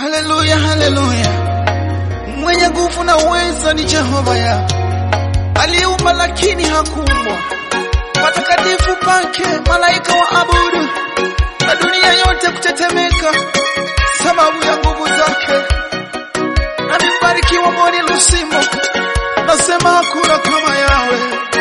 Haleluya, haleluya. Mwenye nguvu na uwezo ni Jehova ya aliumba, lakini hakuumbwa. Patakatifu pake malaika wa abudu na dunia yote kutetemeka sababu ya nguvu zake. Amembarikiwa Boni Lusimo, nasema hakuna kama yawe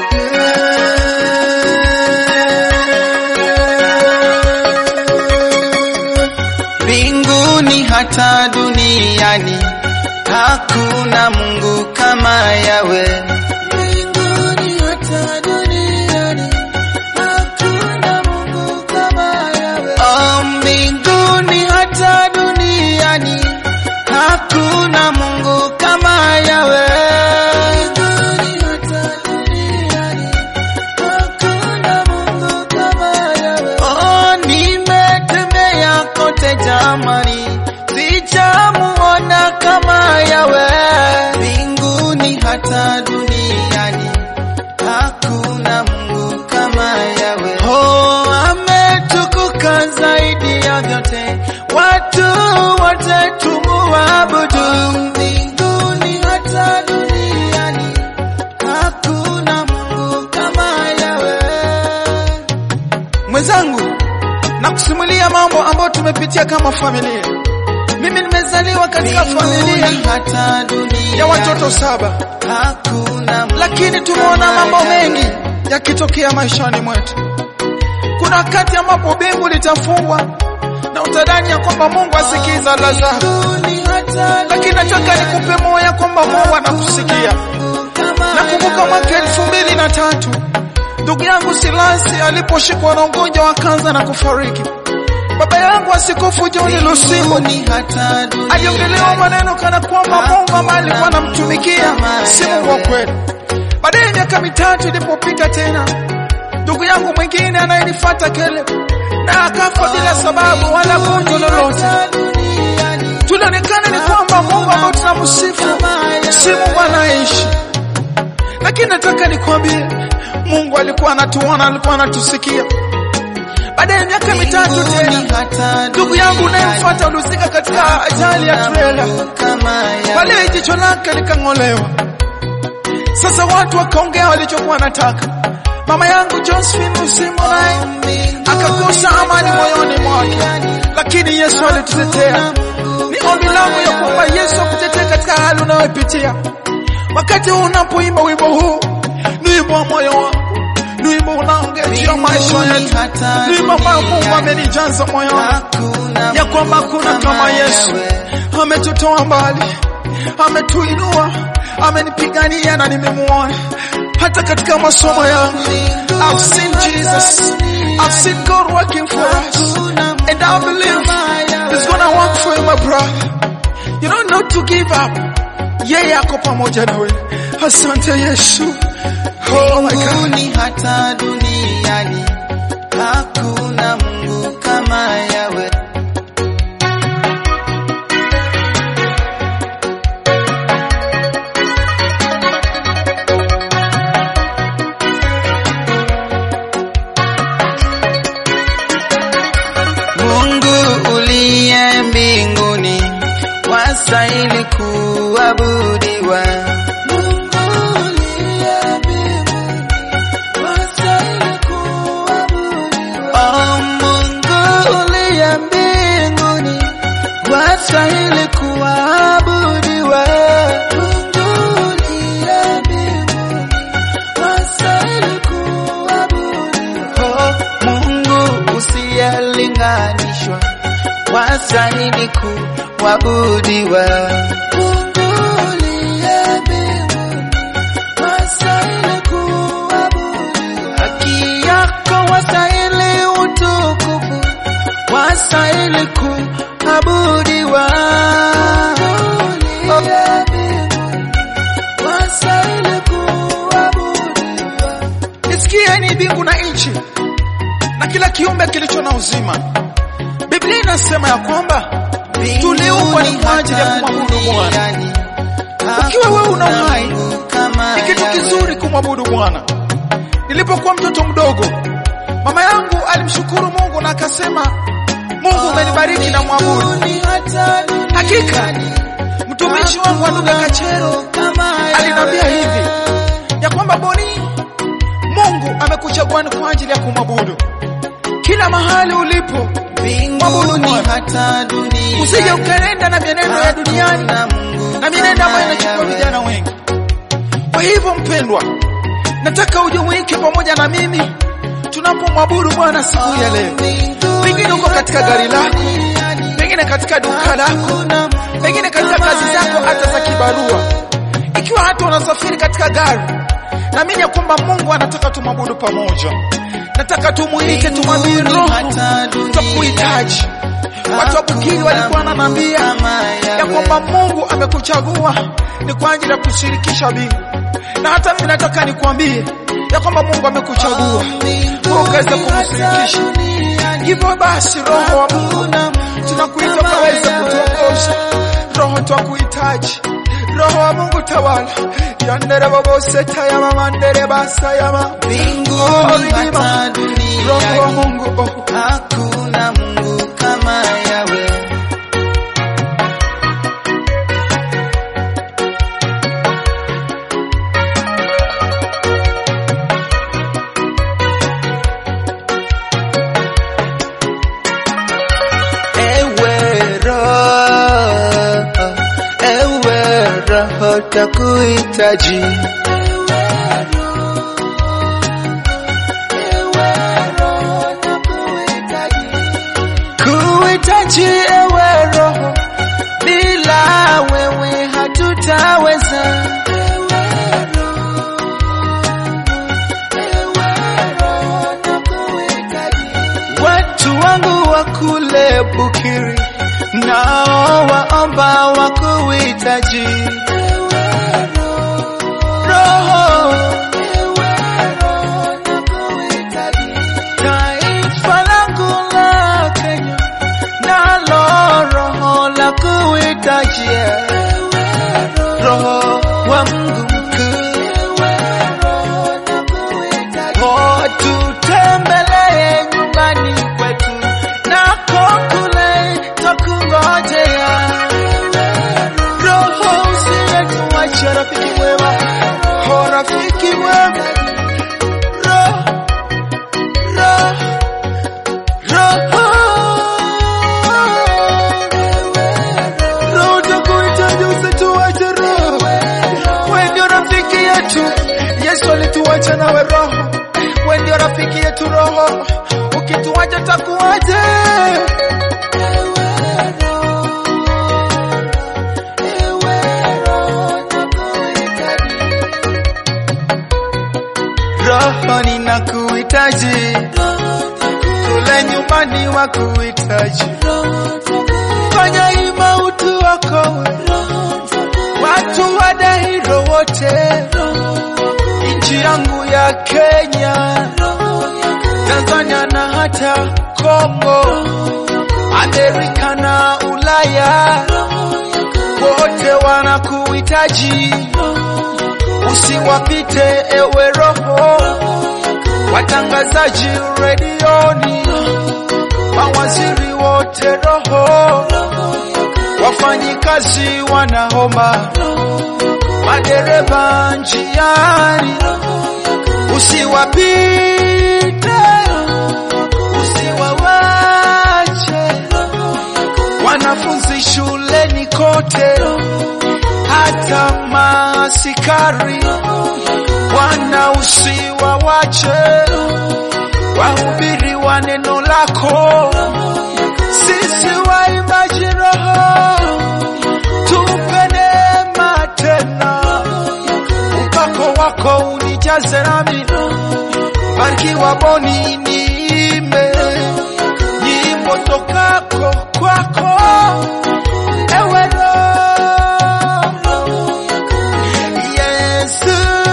Mbinguni hata duniani hakuna Mungu kama yawe. mbinguni hata duniani hakuna Mungu kama yawe. Oh, mbinguni hata duniani hakuna Mungu kama yawe. Mbinguni hata duniani hakuna Mungu kama yawe. Oh, nimetembea kote jamani, sijamuona kama yawe. Mbinguni hata duniani hakuna Mungu kama yawe. Oh, ametukuka zaidi ya vyote, watu wote tumuabudu. Mbinguni hata duniani hakuna Mungu kama yawe. Mwenzangu, na kusimulia mambo ambayo tumepitia kama familia. Mimi nimezaliwa katika familia hata dunia ya watoto saba, hakuna lakini tumeona mambo mengi yakitokea maishani mwetu. Kuna wakati ambapo bingu litafungwa na utadhani ya kwamba Mungu asikiza la zako, lakini nataka nikupe moyo ya kwamba Mungu anakusikia. Nakumbuka mwaka elfu mbili na tatu ndugu yangu Silasi aliposhikwa na ugonjwa wa kansa na kufariki. Baba yangu Askofu John Lusimbo aliongelewa maneno kana kwamba Mungu ambaye alikuwa anamtumikia si Mungu wa kweli. Baadaye miaka mitatu ilipopita tena, ndugu yangu mwingine anayenifuata Kele na akafa bila sababu wala gonjwa lolote. Tulionekana ni kwamba Mungu ambao tunamsifu si Mungu anaishi, lakini nataka nikwambie, Mungu alikuwa anatuona, alikuwa anatusikia. Baada ya miaka mitatu tena, ndugu yangu unayemfuata ulihusika katika ajali ya trela, pale jicho lake likang'olewa. Sasa watu wakaongea walichokuwa wanataka. Mama yangu Josephine Lusimbo naye akakosa amani moyoni mwake, lakini Yesu alitutetea. Ni ombi langu ya kwamba Yesu akutetee katika hali unayopitia. Wakati huu unapoimba wimbo huu, ni wimbo wa moyo wangu, ni wimbo unaongea juu ya maisha yetu, ni wimbo ambao Mungu amenijaza moyoni ya kwamba hakuna kama Yesu. Ametutoa mbali, ametuinua, amenipigania na nimemuona hata katika masomo yangu. I've seen Jesus, I've seen God working for us, and I believe He's gonna work for you my brother. You don't know to give up. Yeye ako pamoja na wewe. Asante Yesu. Oh my God. Mbinguni hata duniani hakuna Mungu kama yawe. Mungu uliye mbinguni wastahili kuabudiwa. Oh, Mungu uliye mbinguni wastahili kuabudiwa. Oh, Mungu usiyelinganishwa wastahili kuabudiwa. Haki yako wastahili utukufu, wastahili kuabudiwa. Nisikieni mbingu na nchi na kila kiumbe kilicho na uzima. Biblia inasema ya kwamba tuliumbwa ni kwa ajili ya kumwabudu Bwana. Ukiwa wewe una uhai, ni kitu kizuri kumwabudu Bwana. Nilipokuwa mtoto mdogo, mama yangu alimshukuru Mungu na akasema, Mungu umenibariki na mwabudu. Hakika mtumishi wangu wa lugha Kachero aliniambia hivi ya kwamba Boni, Mungu amekuchagua ni kwa ajili ya kumwabudu kila mahali ulipo. Mwabudu mbinguni Bwana. hata dunia Usije ukaenda na mienendo ya duniani na mienendo ambayo inachukua vijana wengi. Kwa hivyo mpendwa, nataka ujumuike pamoja na mimi tunapomwabudu Bwana siku ya leo. Pengine uko katika gari lako, pengine katika duka lako, pengine katika kazi zako hata za kibarua, ikiwa hata unasafiri katika gari, naamini ya kwamba Mungu anataka tumwabudu pamoja. Nataka tumuite, tumwambie Roho, tutakuhitaji. Watu wa Bukiri walikuwa wananiambia ya kwamba Mungu amekuchagua ni kwa ajili ya kushirikisha mbingu, na hata mimi nataka nikwambie ya kwamba Mungu amekuchagua wewe ukaweza kumshirikisha. Hivyo basi, Roho wa Mungu, tunakuita ukaweza kutuongoza. Roho, twakuhitaji. Roho wa Mungu, tawala yandere babose tayama mandere basa yama mbinguni hata Roho wa dunia Mungu oh. hakuna Mungu kama yawe Ewe Roho, ewe Roho takuhitaji kuhitaji ewe Roho, bila wewe hatutaweza. Watu wangu wa kule Bukiri nao waomba wakuhitaji Roho, taifa langu la Kenya nalo roho la kuhitaji Roho wa Mungu mkuu Oh, tutembelee nyumbani kwetu nako kule twakungojea. Roho usiyetuacha, rafiki mwema, oh, rafiki mwema, Roho, Roho, Roho, Roho takuhitaji, usituache Roho, wewe ndio rafiki yetu. Yesu alituacha nawe Roho, wewe ndio rafiki yetu Roho, ukituacha takuaje? Roho ninakuhitaji, kule nyumbani wakuhitaji, fanya ima utu wako, watu wa Dairo wote, nchi yangu ya Kenya, Tanzania na hata Kongo, Amerika na Ulaya, wote wanakuhitaji. Usiwapite ewe Roho, watangazaji redioni, mawaziri wote Roho, wafanyikazi wanahoma, madereva njiani, usiwapite, usiwawache wanafunzi shuleni kote, hata maasikari Bwana usiwawache, wahubiri wa neno lako, sisi waimbaji Roho, tupe neema tena, upako wako unijaze nami, barikiwa Boni niime nyimbo tokako kwako, ewe Roho Yesu.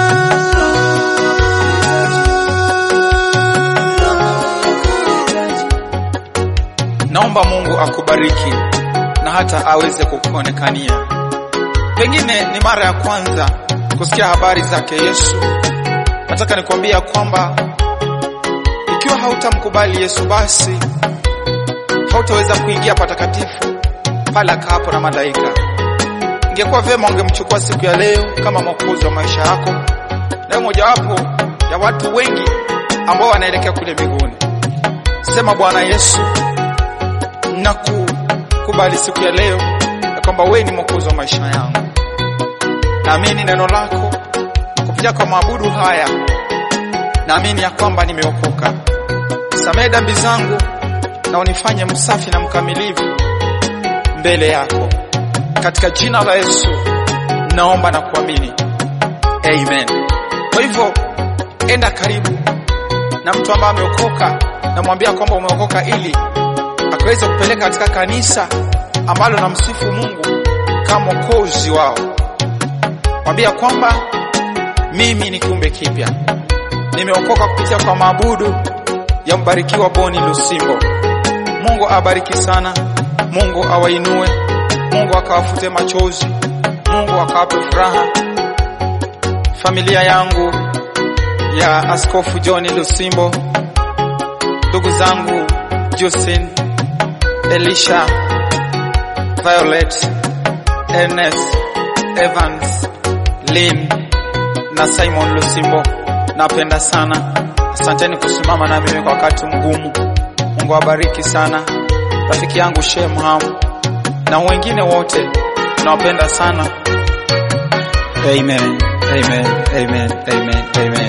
Naomba Mungu akubariki na hata aweze kukuonekania. Pengine ni mara ya kwanza kusikia habari zake Yesu. Nataka nikwambia kwamba ikiwa hautamkubali Yesu, basi hautaweza kuingia patakatifu, pale akaapo na malaika. Ingekuwa vyema ungemchukua siku ya leo kama mwokozi wa maisha yako, na mojawapo ya watu wengi ambao wanaelekea kule mbinguni. Sema, Bwana Yesu, nakukubali siku ya leo ya kwamba wewe ni mwokozi wa maisha yangu. Naamini neno lako kupitia kwa maabudu haya, naamini ya kwamba nimeokoka. Samehe dhambi zangu na unifanye msafi na mkamilifu mbele yako, katika jina la Yesu naomba na kuamini, amen. Kwa hivyo enda karibu na mtu ambaye ameokoka, namwambia kwamba umeokoka, ili akaweze kupeleka katika kanisa ambalo namsifu Mungu kama mwokozi wao. Mwambia kwamba mimi ni kiumbe kipya, nimeokoka kupitia kwa maabudu ya mbarikiwa Boni Lusimbo. Mungu awabariki sana, Mungu awainue, Mungu akawafute machozi, Mungu akawape furaha. Familia yangu ya Askofu John Lusimbo, ndugu zangu Justin, Elisha, Violet, Ernest, Evans, Lynn na Simon Lusimbo, napenda sana. Asanteni kusimama na mimi kwa wakati mgumu. Mungu awabariki sana. Rafiki yangu Shemham na wengine wote nawapenda sana. Amen, amen, amen, amen, amen.